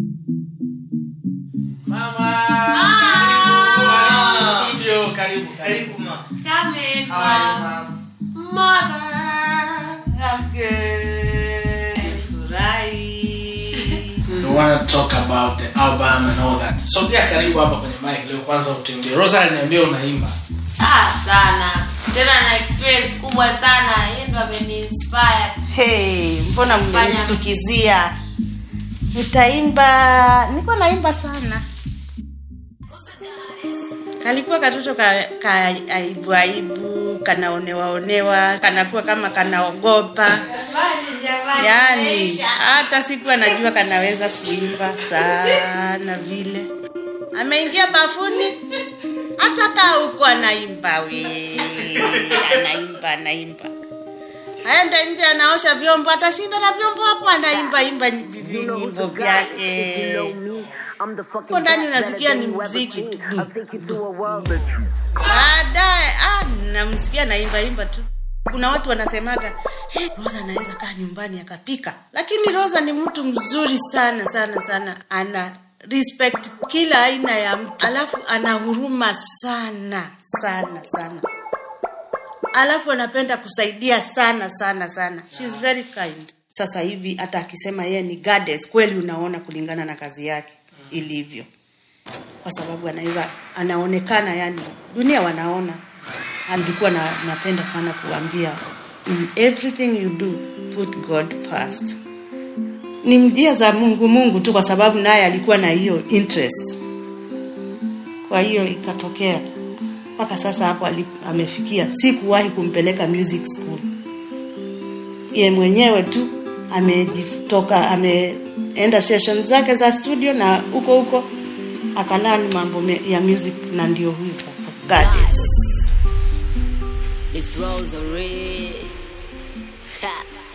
Mama. Studio karibu. Karibu ma. Come in, How are you, mom. mom? Mother. I'm good. Furahi. We want to talk about the album and all that. Sogea karibu hapa kwenye mic leo kwanza utembee. Rosa aliniambia unaimba. Ah, sana tena na experience kubwa sana yeye ndo ameniinspire Hey, mbona Fanya. mmenistukizia? Nitaimba, niko naimba sana. Kalikuwa katoto ka, ka aibu aibu, kanaonewaonewa, kanakuwa kama kanaogopa. Yaani hata siku anajua kanaweza kuimba sana vile. Ameingia bafuni hata kaa huko anaimba we, anaimba anaimba aende nje anaosha vyombo atashinda na vyombo hapo anaimba imba vinyimbo vyake huko ndani unasikia ni mziki tu baadaye ah, namsikia naimba imba tu kuna watu wanasemaga hey, rosa anaweza kaa nyumbani akapika lakini rosa ni mtu mzuri sana sana sana ana respect kila aina ya mtu alafu ana huruma sana sana sana alafu anapenda kusaidia sana sana sana She's very kind sasa hivi hata akisema yeye ni goddess kweli unaona kulingana na kazi yake ilivyo kwa sababu anaweza anaonekana yani dunia wanaona alikuwa na, napenda sana kuambia in everything you do put god first ni njia za mungu mungu tu kwa sababu naye alikuwa na hiyo interest kwa hiyo ikatokea mpaka sasa hapo ali- amefikia sikuwahi kumpeleka music school ye mwenyewe tu amejitoka ameenda session zake za studio na huko huko akalani mambo me- ya music na ndio huyu sasa goddess It's Rosary. Ha.